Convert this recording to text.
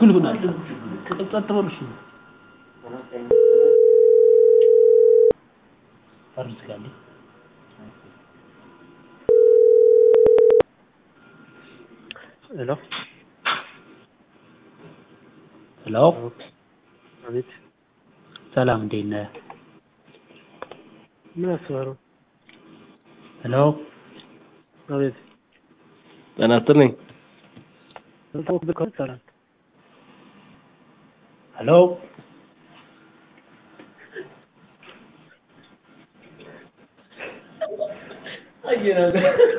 እኩል ይሆናል። ጸጥ በሉ እሺ። በር ዝጋልኝ። ሄሎ ሄሎ አቤት ሰላም፣ እንዴት ነህ? ምን አስበህ ነው? ሄሎ አቤት ጤና ይስጥልኝ። ልታወቅበት ከሆነ ይቻላል። ሄሎ